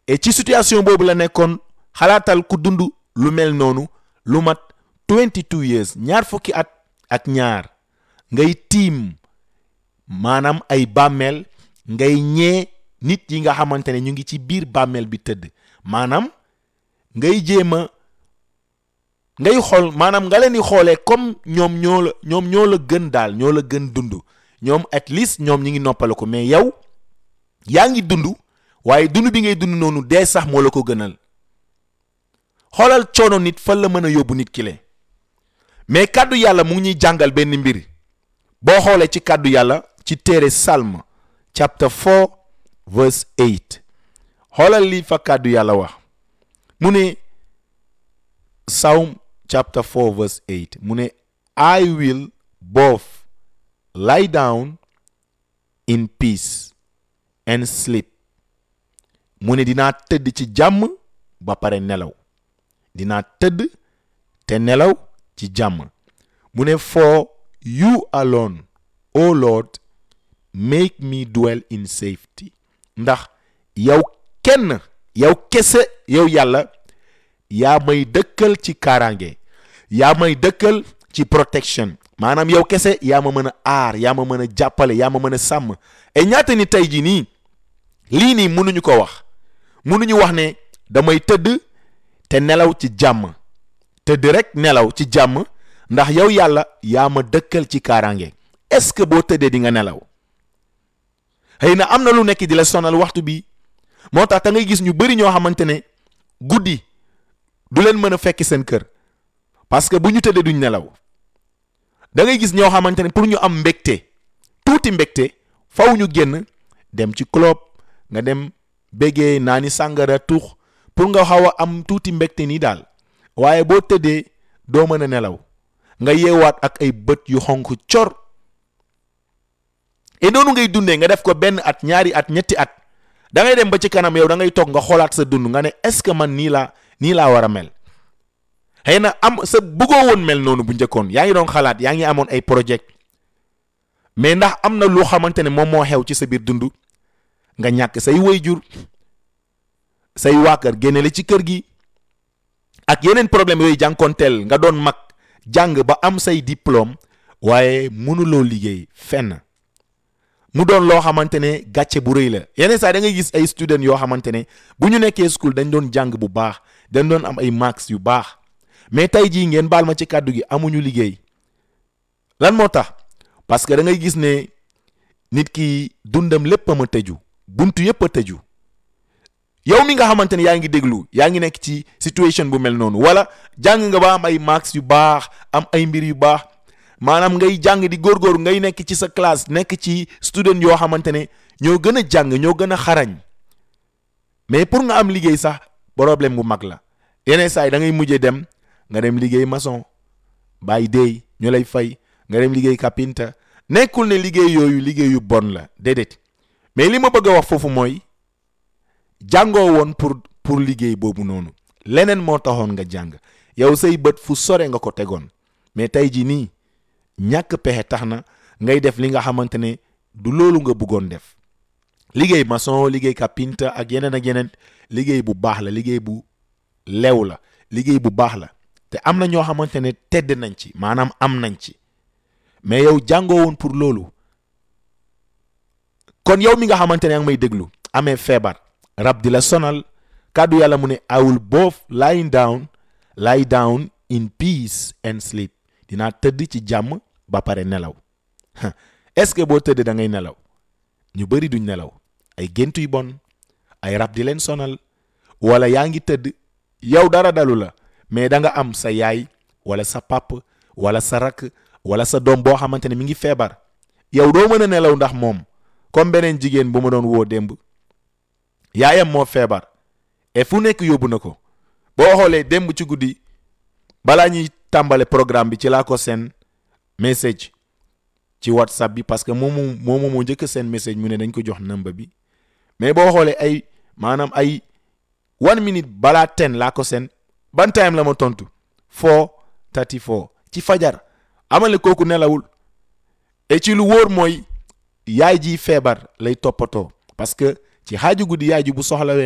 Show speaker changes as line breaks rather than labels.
et ci situation boobu la nekkoon xalaatal ku dund lu mel noonu lu mat 22 years ñaar fukki at ak ñaar ngay tiim maanaam ay bàmmeel ngay ñee nit yi nga xamante ne ñu ngi ci biir bàmmeel bi tëdd maanaam ngay jéem a ngay xool maanaam nga leen di xoolee comme ñoom ñoo la ñoom ñoo la gën daal ñoo la gën dund ñoom at least ñoom ñi ngi noppale ko mais yow yaa ngi dund waaye dund bi ngay dund noonu dee sax moo la ko gënal xoolal coono nit fan la mën a yóbbu nit ki le mais kàddu yàlla mu ngi ñuy jàngal benn mbir boo xoolee ci kàddu yàlla ci téere Salm chapter 4 verse 8 xoolal li fa kàddu yàlla wax mu ne Psalm chapter 4 verse 8 mu ne I will both lie down in peace and sleep mu ne dinaa tëdd ci jàmm ba pare nelaw dinaa tëdd te nelaw ci jàmm mu ne for you alone o Lord make me dwell in safety ndax yow kenn yow kese yow yàlla yaa may dëkkal ci kaaraange yaa may dëkkal ci protection maanaam yow kese yaa ma mën a aar yaa ma mën a jàppale yaa ma mën a sàmm et ñaata ni tey jii nii lii nii mënuñu ko wax mënuñu wax ne damay tëdd te nelaw ci jàmm tëdd rek nelaw ci jàmm ndax yow yàlla yaa ma dëkkal ci kaaraange est-ce que boo tëddee di nga nelaw xëy na am na lu nekk di la sonal waxtu bi moo tax da ngay gis ñu bëri ñoo xamante ne guddi du leen mën a fekk seen kër parce que bu ñu tëddee duñ nelaw da ngay gis ñoo xamante ne pour ñu am mbégte tuuti mbégte faw ñu génn dem ci club nga dem béggee naa ni sàngara tuux pour nga xaw a am tuuti mbégte nii daal waaye boo tëddee doo mën a nelaw nga yeewaat ak ay bët yu xonk cor et noonu ngay dundee nga def ko benn at ñaari at ñetti at da ngay dem ba ci kanam yow da ngay toog nga xoolaat sa dund nga ne est-ce que man nii laa nii laa war a mel xëy na am sa bëggoo woon mel noonu bu njëkkoon yaa ngi doon xalaat yaa ngi amoon ay projet mais ndax am na loo xamante ne moom moo xew ci sa biir dund nga ñàkk say waajur say waa kër génne la ci kër gi ak yeneen problème yooyu jànkoonteel nga doon mag jàng ba am say diplôme waaye mënuloo liggéey fenn mu doon loo xamante ne gàcce bu rëy la yeneen saa da ngay gis ay student yoo xamante ne bu ñu nekkee school dañ doon jàng bu baax dañ doon am ay marks yu baax mais tey jii ngeen baal ma ci kàddu gi amuñu liggéey lan moo tax parce que da ngay gis ne nit ki dundam lépp a ma tëju buntu yépp a tëju yow mi nga xamante ne yaa ngi déglu yaa ngi nekk ci situation bu mel noonu wala jàng nga ba am ay marks yu baax am ay mbir yu baax maanaam ngay jàng di góorgóorlu ngay nekk ci sa classe nekk ci student yoo xamante ne ñoo gën a jàng ñoo gën a xarañ mais pour nga am liggéey sax problème bu mag la yeneen saa yi da ngay mujjee dem nga dem liggéey maçon bàyyi déey ñu lay fay nga dem liggéey kapinta nekkul ne liggéey yooyu liggéey yu bon la déedéet mais li ma bëgg a wax foofu mooy jàngoo woon pour pour liggéey boobu noonu leneen moo taxoon nga jàng yow say bët fu sore nga ko tegoon mais tey jii nii ñàkk pexe tax na ngay def li nga xamante ne du loolu nga bëggoon def liggéey maçon liggéey kapinta ak yeneen ak yeneen liggéey bu baax la liggéey bu lew la liggéey bu baax la te am na ñoo xamante ne tedd nañ ci maanaam am nañ ci mais yow jàngoo woon pour loolu kon yow mi nga xamante ne yaa ngi may déglu amee feebar rab di la sonal kàddu yàlla mu ne I will both lie down lie down in peace and sleep dinaa tëdd ci jàmm ba pare nelaw est-ce que boo tëdd da ngay nelaw ñu bëri duñ nelaw ay gént yu bon ay rab di leen sonal wala yaa ngi tëdd yow dara dalu la mais da nga am sa yaay wala sa pap wala sa rakk wala sa doom boo xamante ne mi ngi feebar yow doo mën a nelaw ndax moom comme beneen jigéen bu ma doon woo démb yaayam moo feebar et fu nekk yóbbu na ko boo xoolee démb ci guddi balaa ñuy tàmbale programme bi ci laa ko seen message ci whatsapp bi parce que moomu moomu moo njëkk seen message mu ne dañ ko jox number bi mais boo xoolee ay maanaam ay one minute balaa ten laa ko seen ban time la ma tontu four thirty four ci fajar amale kooku nelawul et ci lu wóor mooy yaay ji feebar lay toppatoo parce que ci xaaju guddi yaay ji bu soxlawee